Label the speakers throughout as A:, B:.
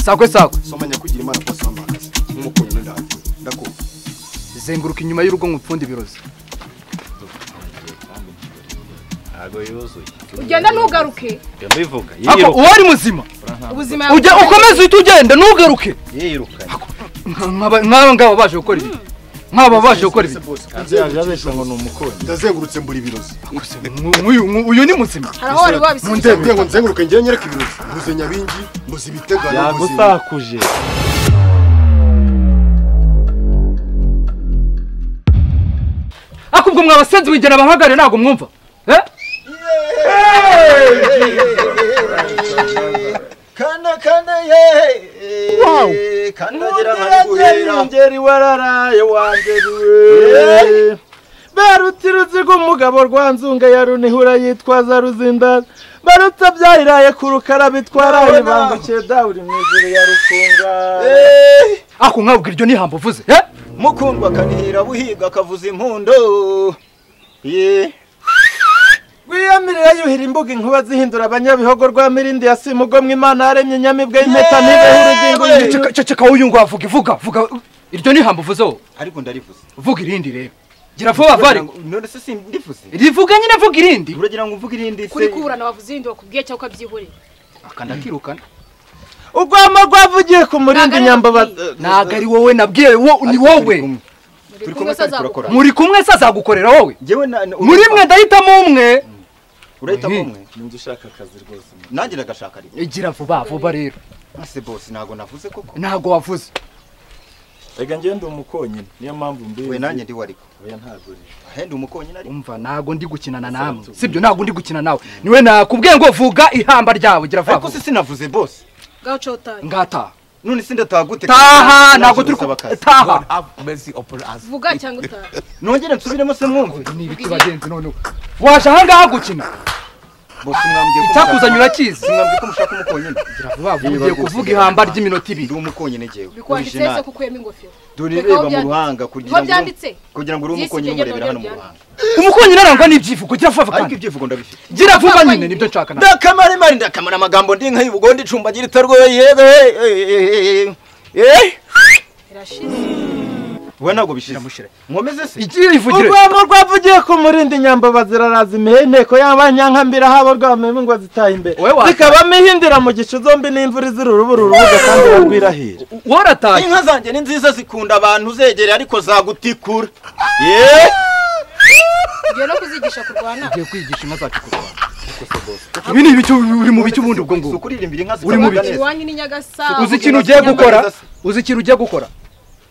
A: sakwe sakwe
B: soma nyakugira imana kose wamakaze nk'umukunyi n'indahagiye ndakumva
A: zenguruka inyuma y'urugo ngo upfunde ibirozi
C: ntabwo yuzuye
D: ugenda ntugaruke
C: iyo mbivuga
A: ako
C: yiruka
A: uwo ari muzima
D: ubuzima
A: ujya ukomeze uhite ugenda ntugaruke
C: yiruka
A: Nka- nk'aba- nk'aba ngaba baje gukora ibi nk'aba baje gukora ibi
B: ndazengurutse mbura ibirozi
A: Akose, nku- nkuyu- nku- uyu ni muzima
D: hari aho wari wabisubiza
B: ndebwe ngo nzenguruke njyewe nyereke ibirozi mbuze nyabingi mbuze ibitegano mbuze
E: yagusakuje
A: akubwo mwabasenzi wigena abahagarare ntabwo mwumva eh
F: kanda kanda ye
E: Wow.
F: kandagira nkari guhera
E: ngeri wararaye wangeriwe baruti ruziga umugabo rwa nzunga ya runihura yitwaza ruzinda barutse byayiraye ku rukara bitwaraye bangukiye dawuri mu ijuru ya rukunga
F: Eh,
A: ako nkabwira iryo n'ihambo uvuze eh
F: mukundwa kanihira buhiga akavuza impundo ye
E: wiyamirira yuhira imbuga inkuba zihindura abanyabihogo rwa mirindi ya simugomwa imana yaremye inyamibwa y'impeta ntibeho urugingo
A: Ceka-
E: yica-
A: ceka ceka uyu ngo avuga ivuga vuga iryo n'ihambo uvuze wowe
F: ariko ndarivuze
A: vuga irindi rero gira vuba vari
F: none se sindivuze
A: rivuga nyine vuga irindi
F: uragira ngo mvuge irindi se
D: kuri kuburana wavuze irindi wakubwiye cyangwa ukabyihorera
F: akanda kirukana
E: urwamo rwavugiye ku murindi
D: Ntago ari
E: nyambaba
A: ntabwo ari wowe nabwiye wo ni wowe
D: muri
F: kumwe
D: kumwe
F: kandi
D: se
F: turakora.
D: azagukora
A: muri kumwe se azagukorera wowe
F: njyewe na- na-
A: muri mwe ndahitamo umwe
F: urahitamo
A: Mhm.
F: umwe
E: ninjye ushaka akazi rwose
F: nanjye ndagashaka rimwe
A: gira vuba vuba rero
F: ase bose ntabwo navuze koko
A: ntabwo wavuze
E: reka ngende umukonyine niyo mpamvu mbizi
F: we nanjye ndi wariko
E: oya ntabwo uri
F: ahenda umukonyine ari
A: umva ntabwo ndi gukinana namwe sibyo ntabwo ndi gukina nawe niwe nakubwiye ngo vuga ihamba ryawe gira vuba
F: ariko
A: vuba.
F: se sinavuze bose
D: ngaho cotari
A: ngataha
F: none se ndataha gute
A: taha ntabwo turi
F: gusaba
A: ku-
F: akazi
A: taha
D: vuga cyangwa utaha
F: nongere nsubiremo se mwumve
A: ni ibiki bagenzi noneho waje ahangaha gukina
F: bose mwambwiye ko
A: icyakuzanye
F: mushaka-
A: urakizi
F: mwambwiye ko mushaka umukonyine
A: vuba vuba ugiye kuvuga ihamba ry'iminota
F: ndi
A: ibiri
F: umukonyine njyewe
D: bikwanditse se ko ukuyemo ingofero
F: dureba mu
D: byanditse.
F: ruhanga
D: niho
F: kugira ngo
D: byanditse
F: kugira ngo uri
D: Byisi
F: umukonyine umurebera
D: byegera
F: hano mu
D: byanditse.
F: ruhanga
A: umukunyi arangwa n'ibyivugo gira vuba
F: ariko
A: kandi
F: ibyivugo ndabifite
A: gira vuba nyine nibyo nshaka nawe
F: ndakamaremare ndakamara amagambo ndi nka y'ubugondi icumbagira itarwoye yewe eh
D: irashize
F: we ntabwo bishize nkomeze se
A: igiye ivugire
E: urwamo rwavugiye ku murindi nyambaba ziraraza imihenteko y'abanyankambira haba rwameme ngo zitaha imbere
A: Wowe wa-
E: zikabamo ihindira mu gicu zombi n'imvura izira urubura urubuga kandi barwirahira
A: warataye
F: inka zanjye ni nziza zikunda abantu zegereye ariko zagutikura yeee
D: ugiye no kuzigisha kurwana
A: ugiye kwigisha inka zacu kurwana ibi ni ibicu uri mu bicu ubundi ubwo ngubwo
F: ukuririmbira inka
A: Uri mu
F: zikavuga
A: biki?
F: neza
D: iwanyu ni nyagasabo
A: uzi ikintu ugiye gukora uzi ikintu ugiye gukora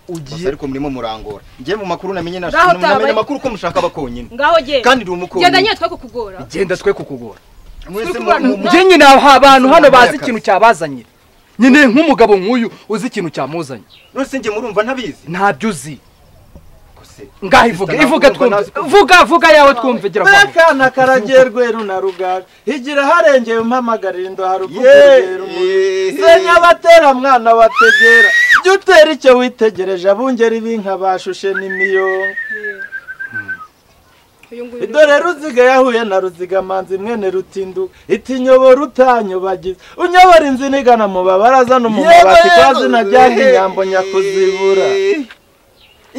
F: Bose ariko murimo murangora njye mu makuru namenye na-
D: Naho
F: namenye
D: utabaye.
F: amakuru ko mushaka abakonyine
D: ngaho genda
F: kandi ndi umukonyine
D: genda nyine twe kukugora
A: genda twe kukugora
F: mwese
D: turi kubana.
F: mu- mu-
A: njye nyine aha abantu hano bazi ikintu cyabazanye nyine nk'umugabo nk'uyu uzi ikintu cyamuzanye
F: none se njye murumva ntabizi
A: ntabyo uzi
F: Kose.
A: ngaho ivuga ivuga twumve vuga vuga yawe twumve gira vuba
E: mekana karagiye rweru na rugaga igira harengeye umpamagarira indoha rukugera
F: Yeee.
E: senya abatera mwana wategera jya utera icyo witegereje abungeri b'inka bashushe n'imiyonga
D: uyu nguyu ni-
E: dore ruziga yahuye na ruziga manzi mwene rutindu itinyobo rutanyobagiza unyobora inzina igana mu babaraza no mu mabati kwa zina ryanga inyambo nyakuzibura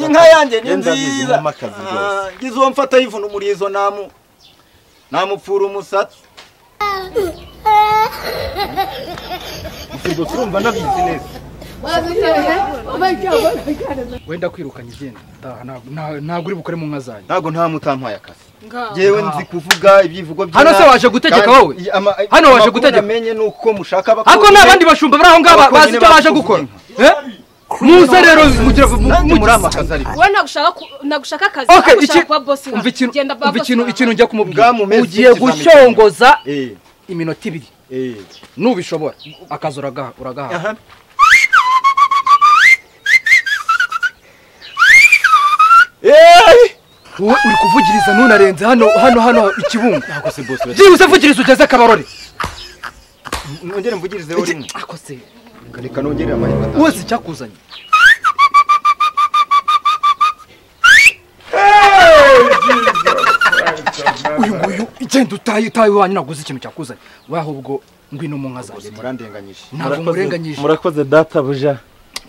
F: inka yanjye ni
E: Yenda bizi
F: nziza
E: nkoma akazi rwose.
F: Ah, ngize uwo mfata yivuna umurizo namu namupfura umusatsi ubwo turumva nabizi neza
A: wenda kwirukanya igenda Taha, ntabwo- nta- ntabwo uri bukore mu nka zanyu
F: ntabwo nta mutampaye akazi
D: ngaho
F: yewe nzi kuvuga ibyivugo bye
A: Hano se waje gutegeka wowe? Hano waje gutegeka?
F: amenye nuko mushaka
A: ariko
F: abakobwa.
A: nta bandi bashumba bari aho ngaho bazi icyo baje gukora Eh? muze rero mugire
F: nanjye muri
A: mugire-
F: amakazi ariko
D: wowe nagushaka ku- nagushaka akazi
A: Okay,
D: ariko
A: iki-
D: ushaka kuba boss
A: umva ikintu-
D: genda ba
A: umva
D: boss
A: ikintu
D: wawe.
A: ikintu njya kumubwira
F: Ngamu mezi
A: ugiye
F: ikizamini.
A: gushongoza
F: eh
A: iminota ibiri
F: eh
A: nubishobora akazi uragaha uragaha
F: aha
E: Eh,
A: wowe uri kuvugiriza ntunarenze hano hano hano ikibungo
F: ntabwo se boss
A: byibuze vugiriza ugeze akabarore
F: nongere mvugirizeho rimwe
A: Ako se,
F: reka nongere amahirwe atanu
A: wese icyakuzanye uyu nguyu igenda utaye utaye iwanyu ntabwo uzi ikintu cyakuzanye waho ubwo ngwino mu nka zanjye
G: murandenganyije
A: ntabwo murenganyije
E: murakoze data buja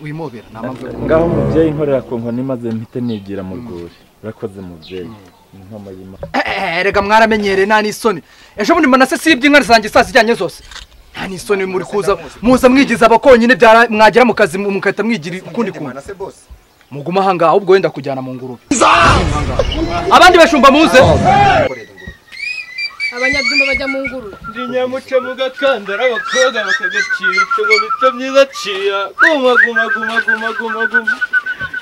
A: wimobera nta mpamvu yo
E: ngaho umubyeyi nkorera ku nkoni maze mpite nigira mu rwuri urakoze mubyeyi inkoma y'imana
A: Eh, eh, rega mwaramenyereye nta n'isoni ejo bundi manase sibye inka zanjye saa zijyanye zose nta n'isoni muri kuza muza mwigiza abakonyine byara mwagera mu kazi mugahita mwigira ukundi kuntu
G: manase bose
A: muguma ahangaha ahubwo wenda kujyana mu ngurube abandi bashumba muze
D: abanyabyumba bajya mu ngurube
E: ndi nyamuca mu gakandara abakobwa bakagacira ibitego bito byiza ciya guma guma guma guma guma guma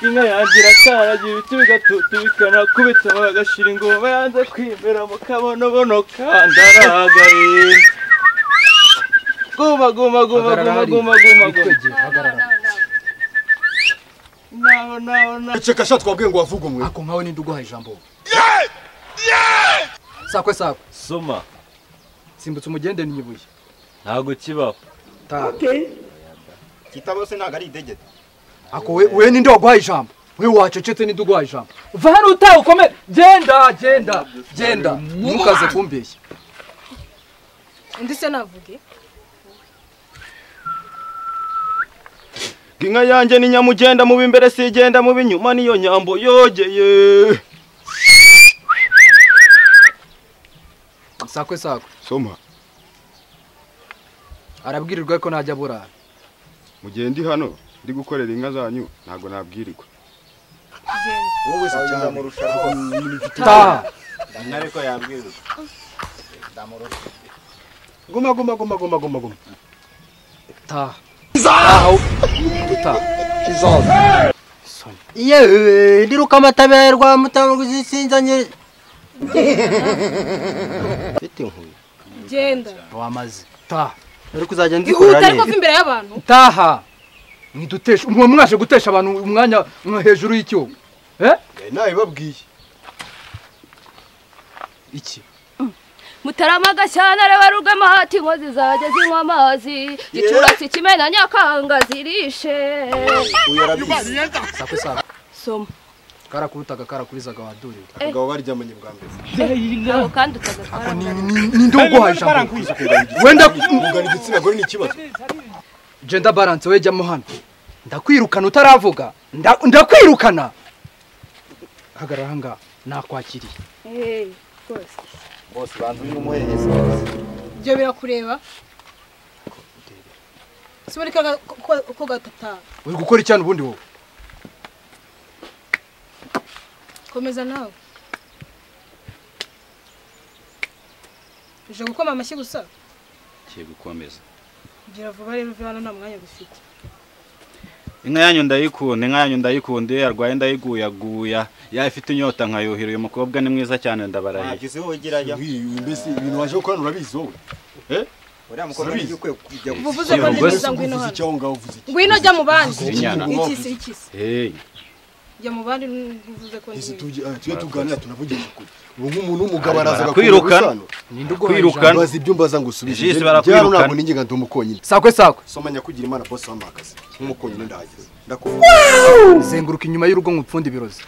E: inka yanjye irakaragira ibiti bigatutu bikanakubitamo bagashira ingoma yanze kwimera mu kabonobono kandaragaye guma guma guma guma guma guma guma naho naho naho
G: eceka sha twabwiye ngo wavuge umwe
A: ako nkawe ninde uguha ijambo sakwe sakwe
H: soma
A: simbutse umugende n'ibuye
H: ntago kibaho
A: taha
F: kita bose ntabwo ari idegede
A: ako we we ninde waguha ijambo we wacecetse ninde uguha ijambo va hano utaha ukomere genda genda genda ntukaze kumbeshya
D: undi se navuge
E: inka yanjye ni nyamugenda mu b'imbere si igenda mu b'inyuma niyo nyambo yogeye
A: sakwe sakwe
G: soma
A: arabwirirwa ko ntajya burara
G: mu gihe ndi hano ndi gukorera inka zanyu ntabwo nabwirirwa
F: wowe se ndamurusha rwose
A: taha
F: ntareko yabwirwa ndamurusha
G: guma guma guma guma guma guma
A: taha taha utaha
I: yewe ndiruka amatabera rwa mutamuguzi sinzanye mfite inkuru
D: genda
A: wamaze taha
I: uri kuzajya
D: ihuta
I: ndikorera
D: ariko
I: neza
D: va imbere y'abantu
A: taha mwidutesha mwe mwaje gutesha abantu umwanya mwa- hejuru y'icyuma eh
G: nabibabwiye
A: iki
J: mutaramaga cyane areba rugama hati inkozi zajya zinywa amazi gicurasi kimena nyakanga zirishe
F: uyu arabizi
A: sakwe sakwe
J: soma
A: karakubutaga karakubizaga wadurewe
G: abagabo baryamanye bwa mbere
J: ntabwo kandi utagatwara
A: Ni- ni- ninde uguha ijambo wenda
G: kugana igitsina gore ni ikibazo
A: genda balance we jyamo hano ndakwirukana utaravuga nda- ndakwirukana hagarara ahangaha nakwakiriye
D: Hey, rwose
F: bose banza uyu umuhereza
D: ibyo birakureba sibone ko gatata
A: uri gukora icyana ubundi wowe
D: komeza nawe uje gukoma amashyi gusa
H: kiye gukomeza
D: gira vuba rero uve hano nta mwanya dufite
H: inka yanyu ndayikunda inka yanyu ndayikunda iyo yarwaye ndayiguyaguya yayo ifite inyota nkayuhira uyu mukobwa ni mwiza cyane ndabarahiye
F: ntabyo wowe gira ajya
G: Uyu- uyu mbese ibintu waje gukora urabizi wowe
F: uriya mukobwa
G: Sinabizi.
F: nibyo ukwiye kujya
D: uba uvuze ko ndi mwiza
G: uvuze
D: ngwino
G: iki
D: hano
G: aho ngaho uvuze iki
D: ngwino jya mu bandi
H: Inyana.
D: ikisi ikisi
H: Hey,
D: jya mu bandi ntuvuze ko ndi
G: ese
D: mwiza
G: tujye tujye tuganira tunavugisha ukuri ubu nk'umuntu w'umugabo araza
H: barakwirukana.
A: ninde uguha
H: Kwirukana.
A: ijambo
G: bazi ibyo mbaza ngo usubize
H: Jisi
G: Byaro
H: barakwirukana.
G: ntabwo ninjye ndi umukonyine
A: sakwe sakwe
G: soma nyakugira imana bose wampaye akazi nk'umukonyine ndahageze ndakubona
A: zenguruka inyuma y'urugo ngupfunde ibirozi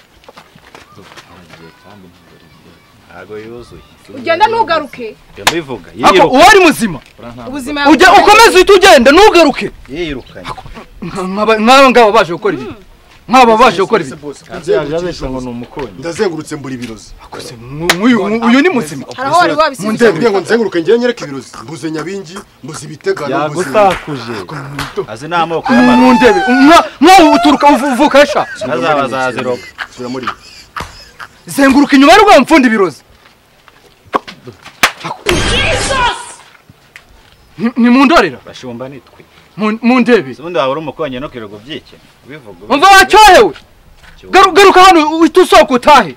H: ntago yuzuye
D: ugenda ntugaruke
H: iyo mbivuga
A: ako
H: yiruka
A: uwo ari muzima
D: ubuzima
A: ujya ukomeze uhita ugenda ntugaruke
H: yirukanye
A: Nk'aba- nk'aba ngaba baje gukora ibi nk'aba baje gukora ibi
E: yaje abeshya ngo ni umukonyi
G: ndazengurutse mbura ibirozi
A: Akoze, nk- nk'uyu uyu ni muzima
D: hari aho wari wabisize
G: nzengurutse ngo nzenguruke njyewe nyereke ibirozi mbuze nyabingi mbuze ibitegano mbuze
E: yagusakuje
H: azi n'amoko y'abantu
A: mundebe nka- nkaho uturuka uvu- uvuka sha
H: ntazaba zaziroga
G: sura muri ibi.
A: zenguruka inyuma y'urugo ngupfunde ibirozi Ako. Ni- nimundorera
H: bashumba nitwe
A: Mu- mundebe
H: ubundi waba uri umukonyine no kwirirwa ubyikina ubivuga
A: umva wacyohewe Garu- garuka hano uhita usohoka utahe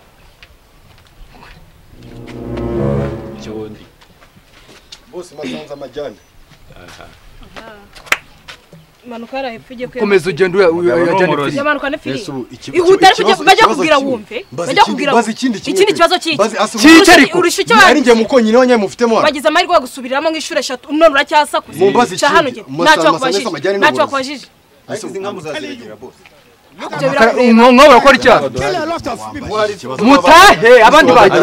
H: cyundi
G: bose masanze amajyane
D: manuka hariya hepfo ujye kwe
A: komeza ugenda uya-
H: Umugabo
A: uya-
H: ni
A: ujya
H: umurozi.
A: nepfo.
D: yamanuka ne firi
G: Ese ubu iki-
D: ihutire
G: iki- ikibazo-
D: bajya
G: ikibazo
D: kubwira
G: kimwe.
D: wumve
G: Mbaza
D: bajya
G: ikindi-
D: kubwira
G: mbaza ikindi kimwe
D: ikindi
G: pe.
D: kibazo kiki
G: Mbaza- ase-
A: Ki- Urusha-
D: Urusha- urusha icyo
G: Ari njye
D: bagize.
G: mukonyine wanyeye mufitemo hano.
D: wagize amahirwe yo gusubiriramo nk'inshuro eshatu none uracyasakuza
G: Mumbaze
D: cya hano
G: ikindi.
D: jye
G: Masa-
D: ntacyo
G: masa neza
D: wakubajije
G: amajyane
D: ntacyo
G: n'uburozi.
D: wakubajije
F: ariko izi nka muzaziregera bose
D: ibyo birakureba
A: umwonko barakora icyaha mutahe abandi bagiye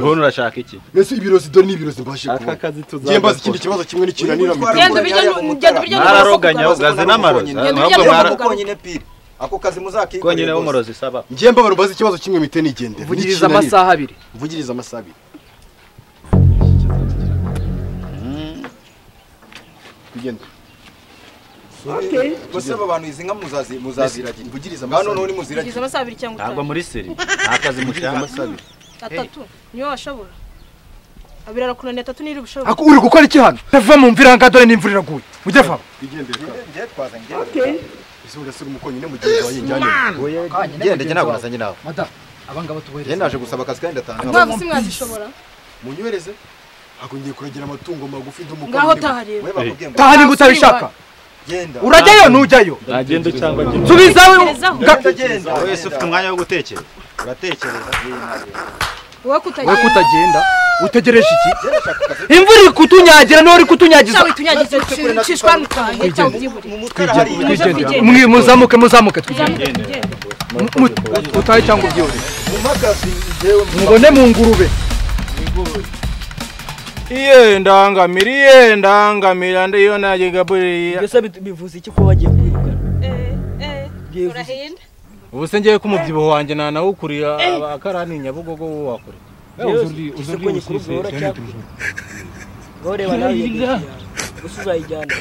C: Hano urashaka iki
E: aka kazi
B: Yembaza
E: tuzakora
B: ikindi kibazo kimwe n'ikinanira mu
D: Genda ubirye nu- genda ubirye n'umusozi
C: Mwararoganya,
D: ukagaruka.
C: ugaze n'amarozi.
D: Genda
C: Ahubwo
D: ubirye
C: mwara-
D: n'umusozi ukagaruka.
F: konyine pire ako kazi muzakikorera
C: konyine
F: rwose.
C: w'umurozi saba
B: Njye mbabara mbaza ikibazo kimwe mite nigendere.
A: vugiriza amasaha abiri
B: Vugiriza amasaha abiri. Bigenda.
F: gusa aba bantu izi nka muzazi muzaziragira
B: Vugiriza
F: ngaho
B: amasaha
F: noneho
B: abiri.
D: Ugize
F: nimuziragira
D: amasaha abiri cyangwa
C: ntabwo
D: utanu
C: muri seri nta kazi
B: Vugiriza amasaha
C: mushaka
B: abiri.
D: atatu niyo washobora abiri arakunaniye atatu niyo uri bushobora
A: Ako- uri gukora iki hano ntava mu mvira nga dore n'imvura iraguye ujye vamo
B: Bigendere ka.
F: njye twaza njye
B: Ese ugasiga umukonyine mugenzi wawe njyane.
F: ngendege ntabwo nazanye nawe
A: madamu abangaba tubohereza
F: njye naje gusaba akazi kandi ndatanga
D: ntabwo si mwazishobora
B: Munyohereze. Ntabwo ngiye kuragira amatungo magufi ndumuka.
D: ngaho tahareba
F: we bakubwiye ngo
A: taha niba utabishaka
F: genda
A: urajyayo ntujyayo
E: nagenda cyangwa njye
A: subizawe
F: genda genda
C: wese ufite umwanya wo gutekereza uratekereza
D: wowe
A: we
D: kutagira
A: kutagenda utegereje iki imvura iri kutunyagira niho uri kutunyagiza
D: cyangwa itunyagize cishwa rutanga cyangwa igihuri
F: mu mutwe hari
D: Twigendere.
A: Mwi- muzamuke muzamuke twigende
D: Uzamuke, ugende.
A: Mu- mu- utahe cyangwa ubyihore
F: mpagaze njyewe
A: mubone mu ngurube
E: iye ndangamira iye ndangamira ndiyo najye gabuririya
J: mbese bit- bivuze iki kuba bagiye kwirukana
D: Eh, eh, urahinda
E: ubu se ngewe ko umubyibuho wanjye nta nawe ukuriya akarani nyabugogo wo wakora
J: uzi ko nyikurugora cyangwa ngaho reba nawe iyo ngiye gusa uzayijyana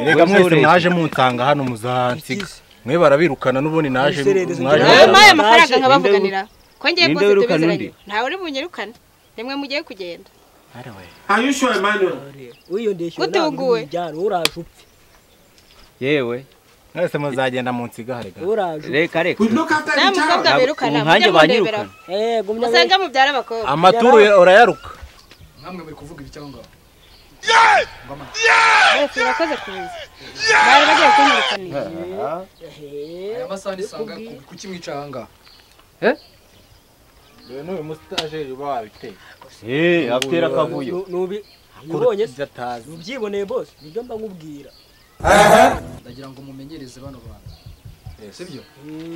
E: reka mwese mwaje munsanga hano muzansiga mwe barabirukana n'ubundi naje
J: Umusererezi
E: mwaje
J: ngira-
E: mu-
J: Naje,
K: amafaranga
J: ninde
K: nkabavuganira ko ngiye
J: ninde
K: kose
J: wirukana
K: tubiziranye ntawe uri bunyirukane nimwe mugiye kugenda
J: wiyondeshewe
K: Utuguwe.
J: ujyana uraje upfe
L: yewe
E: mwese muzagenda munsigare ga
J: uraje upfe
L: reka reka
K: nta mukobwa birukana
L: umwanya
K: mujye mundebera
L: banyirukana
J: Eh, gumya
K: musenge mubyara abakobwa
E: amaturu ya- urayaruka
K: mwese murakoze kuza bari bagiye kunyirukanira
A: aya masaha nisanga kuki mwica ahangaha
E: n'uyu musitajeri uba wabiteye
C: eh atera akavuyo
J: Nu- nubi ubonye se ubyiboneye bose nibyo mba nkubwira
A: ndagira ngo mumenyereze bano bantu sibyo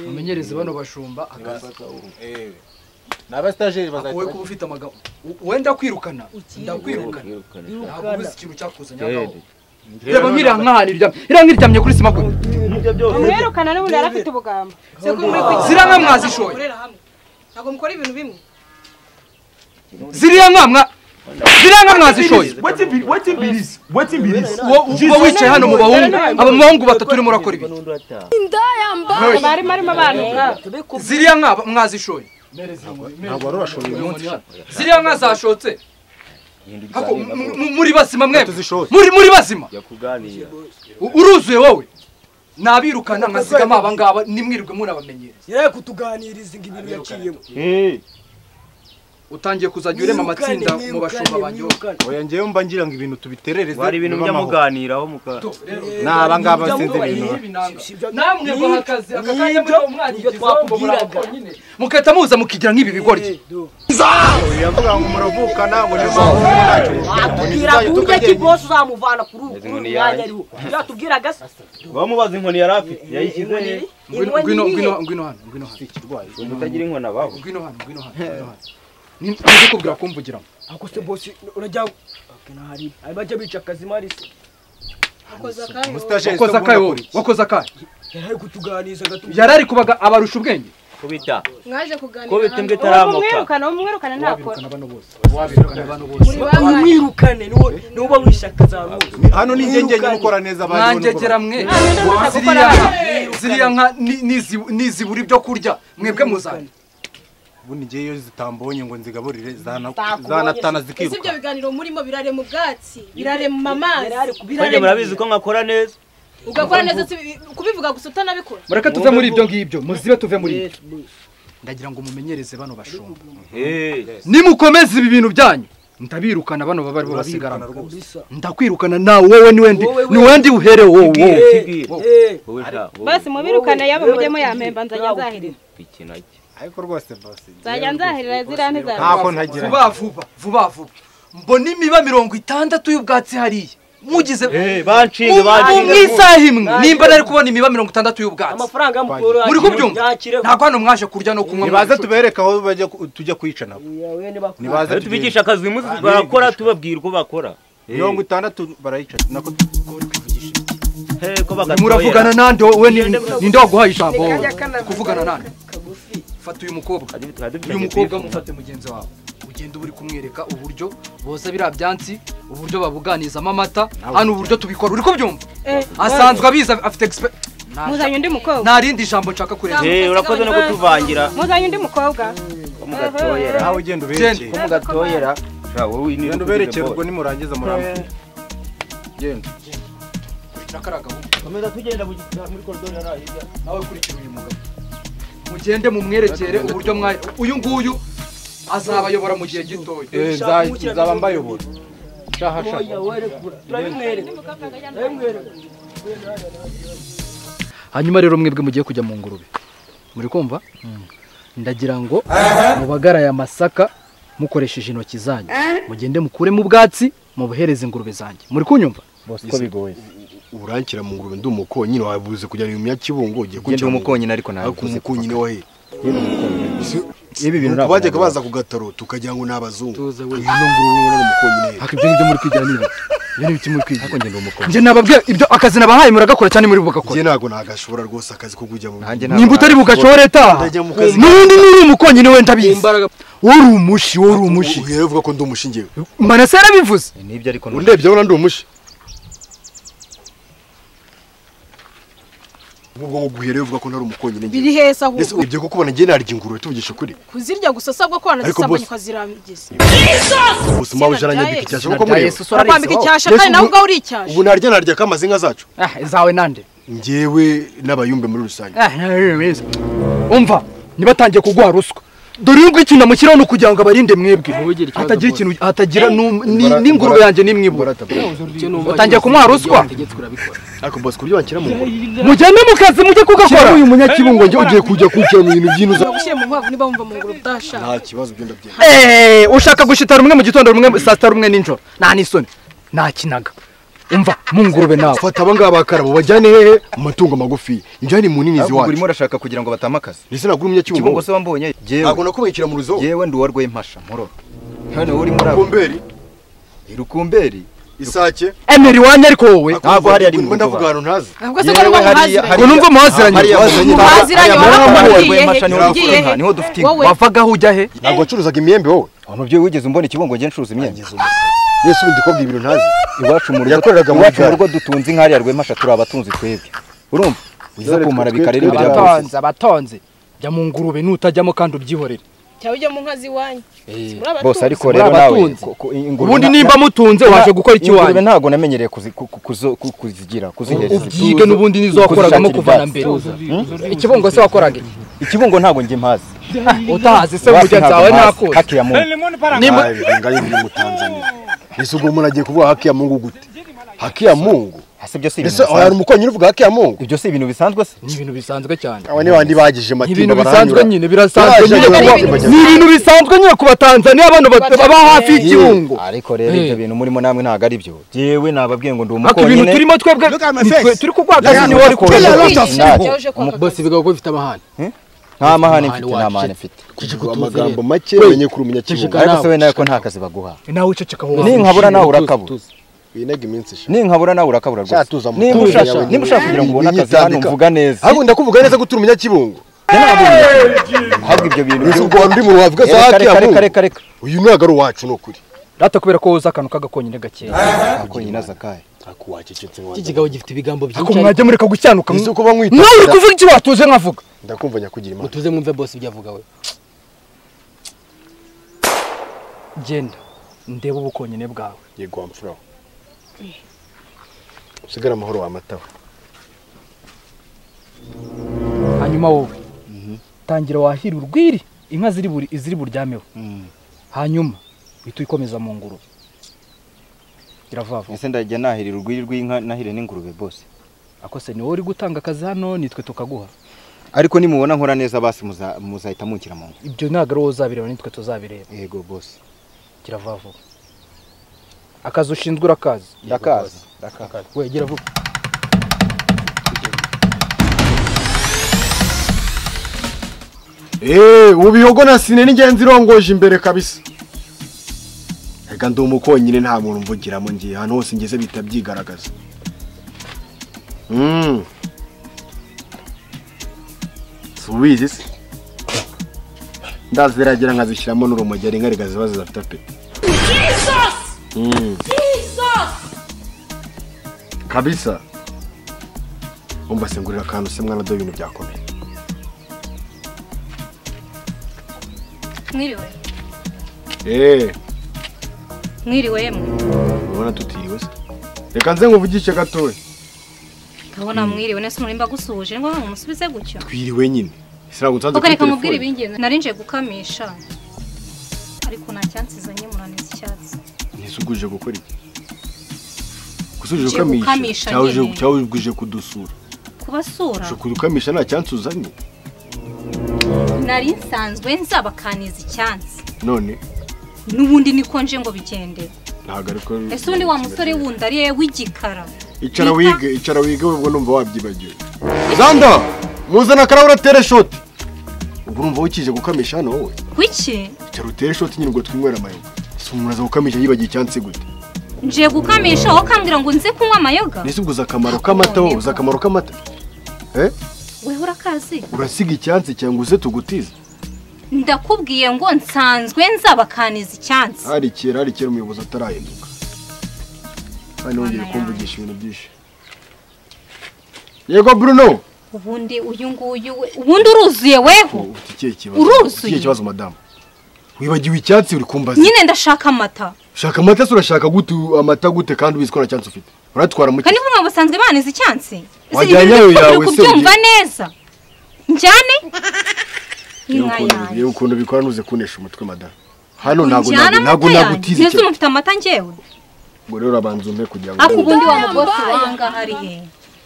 A: mumenyereze bano bashumba akazi
E: ni abasitajeri
A: wowe
E: bazajya
A: kuba ufite amagambo u- wenda kwirukana ndakwirukana ntabwo
J: Irukana.
A: uzi ikintu cyakuzanye aho ngaho. reba nk'irankahanira iryamye iranka iryamye kuri sima kwe
K: umwirukana n'ubundi yari afite ubugambo
D: se ko muri kugira
A: ziriya nka mwazishoye
D: mukorera hamwe ntabwo mukora ibintu bimwe
A: ziriya nka mwa ziriya nka mwazishoye Wo- uba wicaye hano mu bahungu aba bahungu batatu urimo urakora ibi
M: inda yambaye
K: bari barimo abantu
A: ziriya nka ba- mwazishoye
B: Ntabwo wari urashoboye uyu munsi.
A: ziriya nka zashotse Hako, mu- mu- muri bazima mwe
B: Tuzishoye.
A: muri muri bazima U- uruzuye wowe nabirukana nkasigamo abangaba nimwirirwe munabamenyereza
J: yari kutuganiriza ngo ibintu yaciyemo
A: utangiye kuzajya urema amatsinda mu bashumba banjye wowe
B: Oya njyewe mba ngira ngo ibintu tubiterereze.
C: wari ibintu
B: bibe amahoro.
C: byamuganiraho muka
B: Ni aba ngaba sinzi ibintu.
A: namwe bahakaze aka kanya muri uwo mwanya
J: nibyo
A: igizaho kubura
J: twakubwiraga.
A: konyine mugahita muza mukigira nk'ibi bigoryi
B: Yavuga ngo muravukana ngo ni amahoro ntacyo muvuga.
J: atubwira burya ki bose uzamuvana kuri ubu kuri uyu mwanya ariho yatubwiraga se
C: bamubaza inkoni yari afite yayishyize he
A: ngwino ngwino ngwino ngwino hano ngwino hano
C: mutagira inkoni abaho
A: ngwino hano ngwino hano ngwino hano Ni- ndikubwira kumvugira
J: ako se bose urajya hari hari bajya bica akazi mari se
B: Umusitajeri
A: wakoze
B: se
A: akayo
B: ubundi
A: wowe wakoze akayo
J: yari kutuganiriza agatubwira
A: yarari kubaga abarusha ubwenge
L: kubita
D: mwaje kuganira
L: kubita imbwa
K: ubu
L: itaramuka
K: umwirukana umwirukana ntakora
A: bano bose wabirukana bano bose
J: umwirukane niwo niwo uba wishaka za rwose
B: akora. Hano ni njye njyenyine ukora neza abandi bo ni bo
A: mwanjegera mwe ziriya
K: ntabwo
A: nka ziriya nka ni- nizi- nizibura ibyo kurya mwebwe muzajya
B: ubundi njyewe iyo zitambonye ngo nzigaburire zana-
J: Zitakubonye.
B: zanatana
D: ese ibyo
B: zikiruka
D: biganiro murimo birarema ubwatsi birarema amazi
L: mwanjye
D: birarema
L: murabizi ko nkakora neza
D: ugakora neza si- kubivuga gusa utanabikora
A: mureke tuve muri ibyo ngibyo muzibe tuve muri ibyo ndagira ngo mumenyereze bano bashumba nimukomeze ibi bintu byanyu ndabirukana bano baba aribo basigarana ndakwirukana nawe wowe ni wendi ni wendi uhere wowe
L: wowe sha wowe
K: bose mubirukane yaba mujyemo yampemba nzajya nzahirira
L: ikina iki
B: ariko rwose basi
K: nzajya nzahirira ziriya ntizabikora
B: ntako ntagira
A: vuba vuba vuba vuba mbona imiba mirongo itandatu y'ubwatsi hariya mugize
F: banshinga banshinga
A: mu isaha imwe nimba nari kubona imiba mirongo itandatu y'ubwatsi
E: amafaranga mukuru
A: muri kubyumva ntabwo hano mwaje kurya no kunywa
F: nibaze tubereke aho bajya ku- tujya kwicana nibaze
E: tubigisha
F: akazi
E: barakora tubabwira uko bakora
F: mirongo itandatu barayicara nako
E: ko
A: muravugana nande wowe ni- ninde waguhaye ijambo wowe kuvugana nande fata uyu mukobwa uyu mukobwa mufate mugenzi wawe ugenda uba uri kumwereka uburyo boza biriya byansi uburyo babuganizamo amata hano uburyo tubikora uri kubyumva asanzwe abizi afite expe- Nta-
N: Muzanye undi mukobwa.
A: nta rindi jambo nshaka kurenza
E: Eh, urakoze no kutuvangira.
N: Muzanye undi mukobwa.
F: mugatoyera nawe ugenda uberekeye
N: Genda. Mugatoyera.
F: ugenda uberekeye ubwo nimurangiza murambe genda
E: komeza tugenda muri koridoro yari hirya
A: nawe kurikira uyu mugabo mugende mumwerekere uburyo mwa uyu nguyu azabayobora mu gihe gitoya
F: Eh, nza- nzaba mbayobora shaha shaha
A: hanyuma rero mwebwe mugiye kujya mu ngurube muri kumva ndagira ngo mubagaraye amasaka mukoresheje intoki zanyu mugende mukuremo ubwatsi mubuhereze ingurube zanjye muri kunyumva
G: ko bigoye urankira mu ngurube ndi umukonyine wabuze kujya mu myakibungo ugiye
A: Njye ndi umukonyine ariko ntabwo
G: ariko umukonyine wa he ibi bintu
A: ntabwo
G: bajyaga
A: nabona.
G: baza kugataro tukagira ngo ni abazungu
A: tuze
G: uyu ni ngurube ubona umukonyine
A: ariko ibyo ngibyo muri kwigira ni ibiki ibyo ni ibiki muri kwigira ariko ngenda umukobwa njye nababwiye ibyo akazi nabahaye muragakora cyane muri bugakora
G: njye ntabwo nagashobora rwose akazi ko kujya mu
A: nimba utari bugashore taha
G: Ndajya mu kazi
A: n'ubundi niba uri umukonyine we ndabizi wowe uri umushi wowe uri umushi
G: uhera uvuga ko ndi umushingiwe
A: manase yarabivuze
F: nibyo ariko
G: undebye urabona ndi umushi ubwo uguhere uvuga ko ntari umukonyine njyewe.
D: Biri heza ahubwo.
G: Mbese urebye ko kubona njye narya ingurube tuvugisha ukuri
D: kuzirya gusa sabwo ko
G: Ariko
D: wanazisambanya
G: boss-
D: ukazirabigiza
G: ubuzima buje aranyambika icyasha nk'uko mureba
D: Arakwambika icyasha
G: Mbese
D: kandi nawe
G: ubu-
D: ubwawe uri icyasha
G: ubu narya narya ko amazi inka zacu
A: izawe nande
G: njyewe n'abayumbe muri rusange
A: umva ntibatangiye kuguha ruswa dore yuko ikintu amushyiraho ni ukugira ngo abarinde mwebwe hatagira ikintu hatagira n'um- ni- n'ingurube yanjye nimwe ibura batangiye kumuha ruswa
G: ariko bose ku buryo bakira mu ngurube
A: mujyane mu kazi mujye kugakora
G: uyu munyakibungo njye ugiye kujya kwicara mu bintu by'inuza
D: bagushyire mu nkwavu niba wumva mu ngurube utashaka
G: nta kibazo byenda byenda
A: Eh, ushaka gushita rumwe mu gitondo rumwe saa sita rumwe nijoro nta n'isoni nakinaga umva mu ngurube nawe
G: fata aba ngaba bakarabo bajyane hehe mu matungo magufi njye ni munini
F: ubwo
G: ziwacu
F: urimo urashaka kugira ngo batame akazi
G: ndetse nagura umunyakibungo
F: ikibungo se wambonye
G: ntabwo nakubikira mu ruzo
F: yewe ndi uwa rwempasha mpororo hano wowe urimo urabo
G: Rukumberi.
F: irukumberi
G: isake
A: emera iwanyu ariko wowe
F: ntabwo hariya ari mu
G: Mba ndavuga ahantu ntazi
D: Ntabwo se ko ari umuhaziranye.
A: ngo numve muhaziranye
D: Muhaziranye, warakoze, ugiye he? Ugiye he?
F: niho dufite inka.
D: Wowe.
A: wavaga aho ujya he
G: ntabwo wacuruzaga imyembe wowe
F: Wa mubyeyi wigeze umbona ikibungo njye ncuruza imyenda
G: yesu ubundi kobwa ibintu ntazi
F: iwacu mu rugo
G: Yakoreraga muri
F: iwacu mu
G: gare.
F: rugo dutunze inka hariya rwempasha turi abatunzi twebwe urumva uza
G: Dore
F: kumara
G: twe-
F: bikarera imbere ya bose
A: abatonze abatonze jya mu ngurube nutajyamo kandi ubyihorere
D: cyaba ujya mu nka z'iwanyu
F: bose ariko
A: Muri
F: rero nawe
A: abatunzi.
F: ko- ko- ingurube
A: Ubundi
F: na-
A: nimba
F: na-
A: mutunze waje gukora iki
F: ingurube
A: iwanyu?
F: ntabwo namenyereye kuzi- ku- ku- kuzo- ku- kuzigira kuzihereza
A: ubyige n'ubundi nizo wakoragamo kuva na mbere ikibungo se wakoraga iki
F: ikibungo ntabwo njye mpazi
A: utahazi se
F: Iwacu
A: burya
F: ntabwo
A: nzawe
F: mpazi.
A: nakose
F: Haki ya Mungu.
A: Nimba-
G: ngayo ndi mu Tanzania ese ubwo umuntu agiye kuvuga haki ya mungu gute haki ya mungu
F: Ese ibyo si ibintu
G: ese hari
F: bisanzwe.
G: umukonyine uvuga haki ya mungu
F: ibyo si ibintu bisanzwe se
A: ni ibintu bisanzwe cyane
G: aba ni bandi bagije
A: Ni
G: amatimba
A: ibintu
G: barahanyura.
A: bisanzwe nyine birasanzwe
G: Baje
A: nyine
G: kuba-
A: kuba- ni ibintu bisanzwe nyine ku batanzaniya abantu bat- baba hafi y'ikirungo
F: ariko rero ibyo bintu murimo namwe ntabwo ari byo jewe nababwiye ngo ndi
A: ariko ibintu
F: umukonyine
A: turimo twebwe ni twe- turi kurwaka
F: Ndabona
A: niwe wari
F: ko
A: kureba.
F: wari kwishima,
A: Ntabwo.
F: yaje kwaka
A: Umu- bosi bigaga ko bifite amahane
F: nta mahane mfite nta mahane mfite
G: Kuvuga amagambo make
A: We,
G: menye kuri umunyakibuga
F: ariko se we nawe ko nta kazi baguha
A: nawe uceceka wowe
F: ninkabura nawe urakabura
G: winaga iminsi isha
F: ninkabura nawe urakabura
G: Sha,
F: rwose
G: tuza mu
F: nimba
G: tuza
F: ushaka
G: yawe,
F: nimba ushaka kugira ngo ubone akazi hano
G: nyitandika.
F: mvuga neza
G: ahubwo ndakuvuga neza ko turi umunyakibungo
F: ahubwo ibyo bintu
G: Ese
F: byo-
G: ubwo wari uri mu rubavu
F: Eh,
G: gaza haki ya
F: reka,
G: mungu
F: reka reka reka
G: uyu ntabwo ari uwacu ni ukuri
A: data kubera ko woza akantu k'agakonyine gakeya
F: akonyine azakaye
G: akuwacecetse
O: Iki gikabo gifite ibigambo byinshi.
A: ariko mwajya mureka gucyanuka
G: ese
A: mwe-
G: uko bamwita
A: nawe uri kuvuga iki watuze nkavuga
G: ndakumva nyakugira imana
O: Mutuze mwumve boss ibyo avuga we.
A: genda ndebe ubukonyine bwawe
G: yego wamfuraho usigare amahoro wamatawe
A: hanyuma wowe tangira wahira urwiri inka ziri buri iziri buryameho hanyuma uhita uyikomeza mu ngurube iravava
F: ese ndajya nahirira urwiri rw'inka nahire n'ingurube bose
A: akose ni wowe uri gutanga akazi hano nitwe tukaguha
F: ariko nimubona nkora neza basi muza- muzahita munkira mu nzu
A: ibyo ntabwo ari wowe uzabireba nitwe tuzabireba
F: yego bose
A: kiravava akazi ushinzwe urakazi
F: ndakazi
A: Dakaka. Wegera vuba.
G: Eh, ubihogo na sine n'ingenzi irongoje imbere kabisa. Ega ndi umukonyine nta muntu mvugiramo ngiye ahantu hose ngeze bita byigaragaza. Mm. Subizi se. Ndaziragira nkazishyiramo n'urumogi ari nkariga ziba zidafite pe.
P: Jesus!
G: Mm.
P: Jesus!
G: Kabisa. Umva singurira akantu se mwana do ibintu byakomeye.
Q: Mwiriwe.
G: Eh,
Q: Mwiriwe yemwe.
G: urabona tutiriwe se. Reka nze nkuvugishe gatoya.
Q: Kabona mwiriwe nese murimba gusuje ngo mumusubize gutyo.
G: Twiriwe nyine. Sira gutsanze
Q: Oka reka nkubwire ibingenzi. Narinje gukamisha. Ariko nta cyansi zanye muranitse icyatsi.
G: Nisuguje gukora iki? Gusuje
Q: Uje gukamisha
G: ukamisha. Cyaje
Q: nyine.
G: cyawuguje kudusura.
Q: Kubasura.
G: Shukuru ukamisha nta cyansi uzanye.
Q: Nari nsanzwe nzabakaniza icyansi.
G: None
Q: Nubundi niko nje ngo bigende.
G: ntago ariko
Q: Ese undi wa musore wundi ari yewe w'igikara.
G: icara wige icara wige webwe numva wabyibagiwe. Zanda muzana karahura tere shoti. Ubu urumva wikije gukamisha hano wowe.
Q: Kuki?
G: Icara utere shoti nyine ngo twinywera amayoga. Si umuntu aza gukamisha yibagiye icyansi gute.
Q: Nje gukamisha aho kambwira ngo nze kunywa amayoga.
G: Nese uguze akamaro k'amata wowe uzi akamaro k'amata. Eh?
Q: Wewe urakazi.
G: Urasiga icyansi cyangwa uze tugutize.
Q: Ndakubwiye ngo nsanzwe nzabakaniza icyansi.
G: hari kera hari kera umuyobozi atarahinduka kandi wongeye kumvugisha ibintu byinshi yego bruno
Q: Ubundi uyu nguyu we ubundi uruzuye weho.
G: ufite ikihe kibazo
Q: Uruzuye.
G: ikihe kibazo madamu wibagiwe icyatsi uri kumbaza
Q: Nyine ndashaka amata.
G: ushaka amata se urashaka gute amata gute kandi ubizi ko nta cyatsi ufite uratwara muke
Q: Kandi mwe basanzwe baniza icyansi.
G: Wajyanye ayo yawe se,
Q: kubyumva neza. Njyane? Inka yanjye.
G: yewe ukuntu bikora ntuze kunesha umutwe madamu hano ntabwo
Q: Njyana
G: ntabwo
Q: amata
G: nagutize
Q: yanjye. Neza
G: cyane
Q: umufite amata njyewe.
G: ngo rero abanza umpe kugira ngo
Q: Ariko ubundi wa mugosi wanga hari he?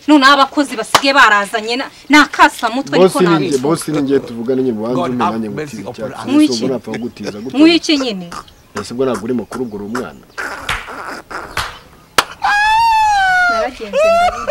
Q: Noneho abakozi basigaye barazanye na- n'akasamutwe ariko
G: bosi ni njye
Q: nabivuga.
G: bosi ni njye tuvugane nyine ubanza umpe nanjye ngutize icyatsi
Q: Mwiki.
G: nsubwo napfa kugutiza gutya
Q: Mwiki nyine.
G: ese ubwo ntabwo urimo kurugura umwana
Q: Naragenze ndabona.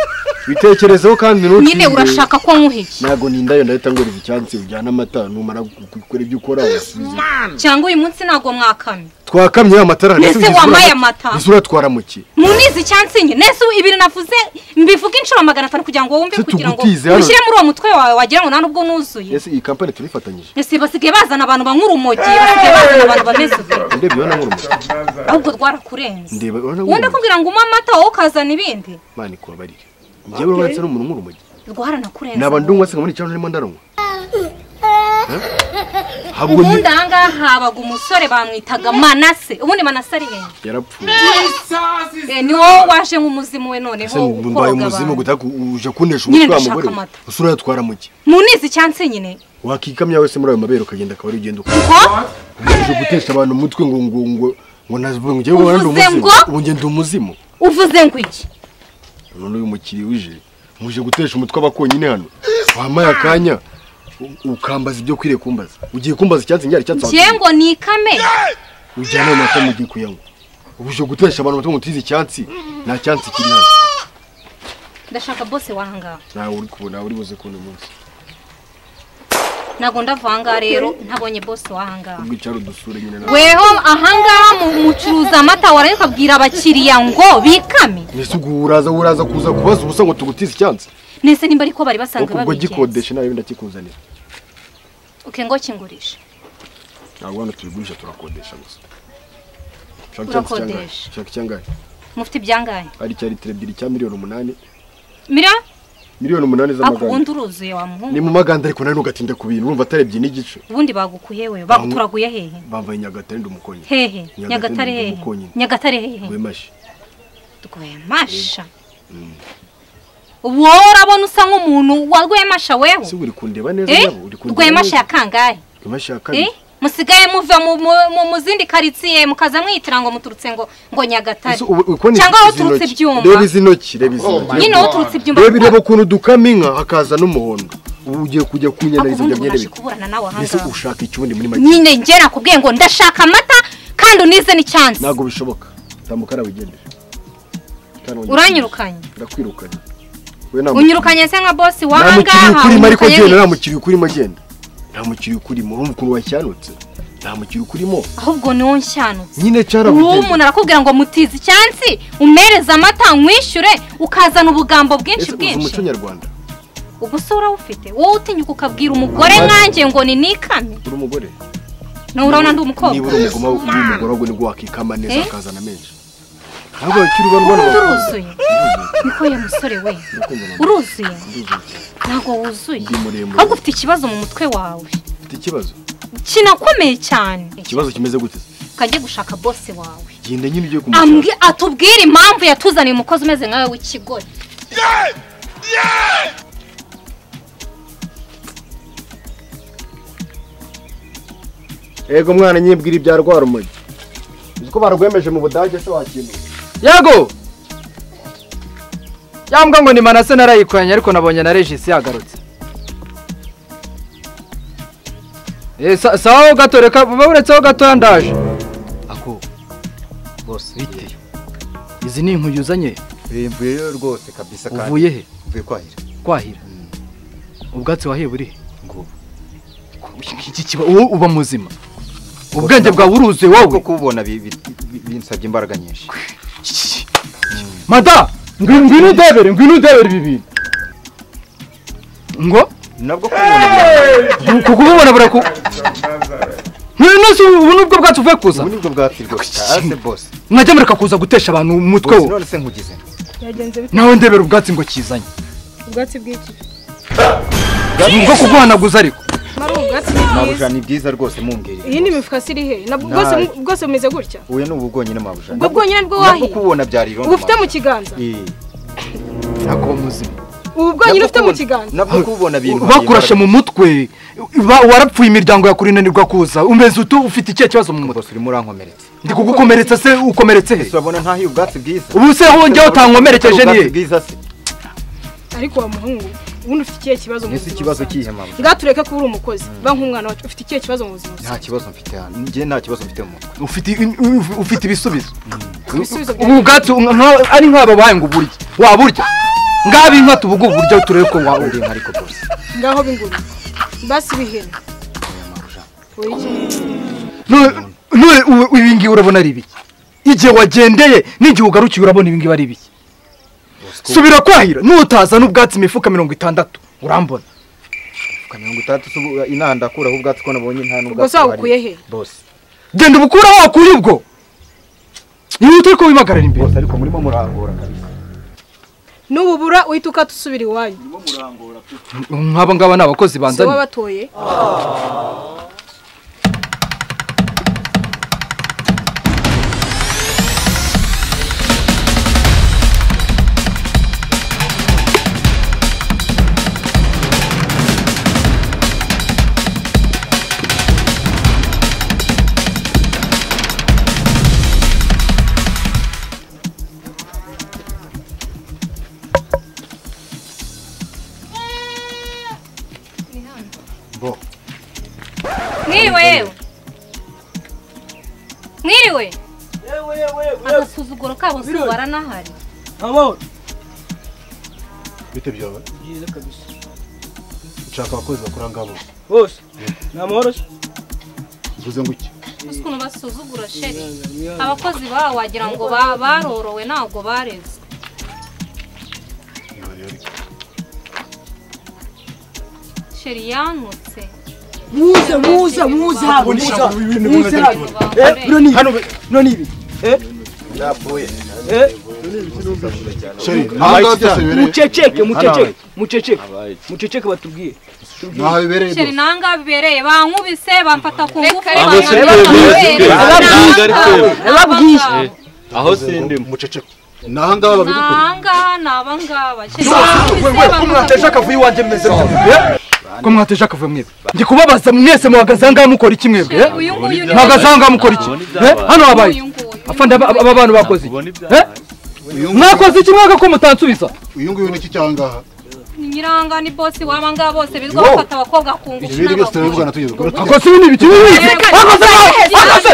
G: bitekerezeho kandi ntutsinde
Q: Nyine urashaka ko nkuhiki.
G: ntabwo nindayo ndahita nguriza icyansi ujyana amata numara gukora ibyo ukora wasubize
Q: Cyangwa uyu munsi ntabwo mwakamye.
G: twakamye ya matara
Q: Mbese wamaye amata?
G: ese uratwara mu ki
Q: Munizi icyansi nyine. Nese ibiri navuze mbivuga inshuro magana atanu kugira ngo wumve kugira ngo
G: tugutize hano.
Q: ushyire muri uwo mutwe wawe wagira ngo nta n'ubwo nuzuye.
G: ese iyi kampani turifatanyije
Q: Ese basigaye bazana abantu banywa urumogi, basigaye bazana abantu bameze uko.
G: ndebye urabona nk'urumogi
Q: Ahubwo rwarakurenze.
G: ndeba urabona
Q: Wenda
G: nk'urumogi
Q: kugira ngo unywe amata wowe ukazana ibindi.
G: mana ikubabarire njyewe urabona asa n'umuntu nk'urumogi
Q: Rwaranakurenze.
G: naba ndungwa se nkabona icyaro narimo ndaranywa habwo ni-
Q: ubundi ahangaha habaga umusore bamwitaga manase ubundi manase ari he
G: yarapfuye
Q: Eh, ni wowe waje nk'umuzimu we noneho
G: ese mbaye
Q: ukoroga
G: umuzimu
Q: abantu
G: gutaka uje kunesha
Q: Nyine
G: umutwe wa
Q: ndashaka
G: mugore we.
Q: amata.
G: ese urayatwara mu ki
Q: munizi icyansi nyine
G: wakikamya wese muri ayo mabere ukagenda akaba ari ugenda uko uje gutesha abantu umutwe ngo ngo ngo ngo navuge njyewe
Q: Uvuze
G: warandi umuzimu
Q: ngo?
G: ubu ngenda umuzimu
Q: uvuze ngo iki
G: none uyu mukiriya uje muje gutesha umutwe abakonyine hano wamaye akanya u- ukambaza ibyo kwiriye kumbaza ugiye kumbaza icyansi ngira icyansi
Q: njye ngo ni ikame
G: ujyana ayo mata mugiye kuyanywa ubu uje gutesha abantu umutungo utize icyansi nta cyansi kiri hano
Q: ndashaka bose wahangaha
G: nawe uri kubona uri buze kubona umunsi
Q: ntabwo ndava ahangaha rero ntabonye bose wahangaha
G: ubwo icyaro dusure nyine nawe
Q: weho ahangaha mu- mucuruza amata waraye ukabwira abakiriya ngo bikame
G: mbese ubwo uraza uraza kuza kubaza ubusa ngo tugutize icyansi
Q: nese nimba ariko bari basanzwe
G: ariko ubwo
Q: babigenza
G: gikodesha nawe ndakikuzanira
Q: uke ngo kingurishe
G: ntabwo hano tubigurisha turakodesha gusa Shaka icyansi
Q: Urakodesha.
G: cyangahe? shaka icyangahe
Q: mufite ibyangaye
G: ari icya litiro ebyiri cya miliyoni umunani
Q: mira
G: miliyoni umunani
Q: ako
G: z'amagana
Q: ubundi uruzuye wa
G: ni
Q: muhungu
G: mu maganda ariko nari nugatinda ku bintu urumva atarebye n'igice
Q: ubundi bagukuye we baguturaguye hehe
G: bambaye nyagatare ndi umukonyi
Q: hehe
G: Nyagatare
Q: nyagatare
G: ndi
Q: hehe
G: umukonyi
Q: nyagatare hehe
G: rwemashi
Q: rwemasha ubu wowe urabona usa nk'umuntu wa rwemasha wewe
G: si uri kundeba neza
Q: Eh?
G: nabo uri kundeba
Q: rwemasha ya
G: neza
Q: kangahe
G: rwemashi ya
Q: Eh?
G: kabiri
Q: musigaye muva mu- mu- mu- mu zindi karitsiye mukaza mwitira ngo muturutse ngo ngo nyagatare
G: Ese ubu uri kubona izi
Q: cyangwa aho uturutse
G: ntoki?
Q: ibyuma
G: reba izi ntoki reba izi
Q: Oh
G: ntoki
Q: my Nyine aho uturutse ibyuma
G: reba
Q: biba-
G: ireba ukuntu dukama inka hakaza n'umuhondo ubu ugiye kujya kunyana
Q: ako
G: izo
Q: ubundi
G: myenda
Q: ubashe
G: bibiri
Q: kuburana nawe
G: mbese
Q: ahangaha
G: ushaka ikibundi muri make
Q: nyine njye nakubwiye ngo ndashaka amata kandi unize n'icyansi
G: ntabwo bishoboka tambuka nawe ugendere
Q: uranyirukanye
G: ndakwirukanye we nta
Q: unyirukanye se nka bosi waha
G: mukiriya
Q: ngaha
G: ukurimo ariko
Q: unyirukanye
G: genda
Q: gute?
G: nta mukiriya ukurimo genda nta mukiriya ukurimo urumva ukuntu wacyanutse nta mukiriya ukurimo
Q: ahubwo ni wowe nshanutse
G: nyine
Q: uwo
G: cyarabugenda
Q: umuntu arakubwira ngo mutize icyansi umereze amata nkwishyure ukazana ubugambo bwinshi
G: ese uzi
Q: bwinshi
G: umuco nyarwanda
Q: ubu se urawufite wowe utinyuka ukabwira umugore nkanjye ngo ni nikame
G: uri umugore
Q: nawe urabona ndi
G: niba
Q: umukobwa
G: uri umugoma uri umugore ahubwo nibwo wakikama neza
Q: Eh?
G: akazana menshi ntabwo bakiri ubona ubona bakuze
Q: uruzuye niko ya musore we
G: Urukundo na-
Q: uruzuye
G: nduzuye cyane.
Q: ntabwo wuzuye
G: Ndi muremure.
Q: ahubwo ufite ikibazo mu mutwe wawe
G: Mfite ikibazo
Q: kinakomeye cyane
G: ikibazo kimeze gute
Q: ukajya gushaka bose wawe
G: genda nyine ugiye kumushaka
Q: Ambwi- atubwire impamvu yatuzaniye umukozi umeze nkawe w'ikigore
G: yego mwana nyibwira ibya rwarumogi uzi ko barwemeje mu budage se wakimenya yego
A: cyangwa ngo ni manase narayikoranye ariko nabonye na regisi yagarutse Eh, sa- sawa gato reka uretse aho gatoya ndaje ako bose bite izi ni inkwi uzanye
R: mvuyeyo rwose kabisa kandi
A: Uvuye he?
R: mvuye kwahira
A: kwahira ubwatsi wahiye buri iki kiba wowe uba muzima ubwenge bwawe uruzuye wowe
R: kubona binsabye imbaraga nyinshi
A: mada ngwi- ngwino udebere ngwino udebere ibi bintu ngo
R: nabwo
A: ku kububona buraku ngwino si ubu nibwo bwatsi uvuye kuza ubu
R: nibwo bwatsi rwose hasi bose
A: mwajya mureka kuza gutesha abantu umutwe
R: bose
A: wo
R: none se nkugize
D: Yagenze bite?
A: nawe ndebera ubwatsi ngo kizanye
D: Ubwatsi bw'iki?
A: ni ubwo kuguhanaguza ariko
D: Mari ubwatsi
R: mabujana ni bwiza rwose mumbwirire
D: Iyi ni imifuka siri he? Nabwo
R: Nta-
D: bwose bwose bumeze gutya.
R: uyu ni ubu bwonyine mabujana
D: Ubwo bwonyine nibwo
R: nabwo
D: wahiye.
R: kubona byari irondo
D: Ubufite mu kiganza.
A: ntabwo uba muzima
D: Ubu bwonyine ufite mu kiganza.
R: nabwo kubona bintu
A: bakurashe mu mutwe ba- warapfuye imiryango yakuri inanirwa kuza umeze utu ufite ikihe kibazo mu mutwe
R: urimo urankomeretsa
A: ndi kugukomeretsa se ukomeretse he
R: urabona ntahiye ubwatsi bwiza
A: ubu se hongeraho utankomerekeje
R: Ubwatsi
A: niye
R: bwiza se
D: Ariko wa muhungu, ubundi ufite ikihe kibazo mu
R: nese
D: buzima?
R: ikibazo kihe mama
D: Ngatureke kuba uri umukozi. Banka umwana wacu ufite ikihe kibazo mu buzima?
R: nta kibazo mfite hano njye nta kibazo mfite mu mutwe
A: ufite in- u- ufite ibisubizo
D: Ibisubizo bya-
A: ubu bwatsi nka- nka- ari nk'aba baye ngo uburye waburya ngaba inka tubuge uburyo turebe ko waburya
R: ariko bose
D: Ngaho binguru. Basi bihene. Oya marusha.
A: none ubu- ubu ibi ngibi urabona ari ibiki igihe wagendeye n'igihe ugarukiye urabona ibi ngibi ari ibiki subira kwahira nutaza n'ubwatsi imifuka mirongo itandatu urambona
R: Fuka mirongo itandatu se ubu inaha ndakuraho ubwatsi ko nabonye nta
D: Ubwo se wabukuye he?
R: bose
A: genda ubukura aho wakuye ubwo niba utari ko wimagarara imbere
R: bose ariko murimo murangora kabisa
D: Nububura uhita ukatusubira iwanyu.
A: nk'aba ngaba ni abakozi
D: Se
A: banzanye
D: wabatoye.
Q: mwiriwe mwiriwe agasuzuguro kabo si baranahari
J: Abo.
S: bite byawe
J: Byiza kabisa.
S: nshaka abakozi bakora ngabo
J: Bose. Ni amahoro se?
S: mvuze ngo iki
Q: uzi ukuntu basuzugura sheri abakozi babo wagira ngo ba- barorowe ntabwo bareze sheri yanutse
J: Muze muze muze hano muze hano, muze hano. Eh, bino ni hano bino ni ibi. Eh? Napfuye. Eh?
S: Sheri,
J: Aha
S: abaye
J: ngaha
S: iki cyane?
J: byose bibereye? muceceke muceceke
S: Hano.
J: muceceke muceceke batubwiye.
S: Naho bibereye
Q: sheri nanga bibereye bankubise bamfata ku ngufu
S: reka, reka,
Q: bankanga
S: reka,
Q: amabere.
S: reka, reka, reka, reka, reka, reka,
Q: Nanga abo, naba ngabo.
S: aho sindi muceceke naha ngaha babigukora
Q: Aha ngaha ni aba ngaba sheri
A: we, we,
Q: bankubise
A: ko
Q: bamfata
A: mwateje akavuyo iwanjye meze mutwe ko mwateje akavuyo mwebwe ndi kubabaza mwese muhagaze ahangaha mukora iki mwebwe eh?
Q: uyu nguyu ni-
A: muhagaze ahangaha mukora iki eh? hano habaye afande aba aba bantu bakoze iki Eh? mwakoze iki mwaka ko mutansubiza
S: uyu nguyu ni iki cyangaha
Q: Ni nyiranga ni bosi w'aba ngaba bose birirwa
S: Wow.
Q: bafata abakobwa ku ngufu
S: ibyo biri byose turabivugana tugeze kuri
A: akoze ibi ni ibiki ni ibiki akoze akoze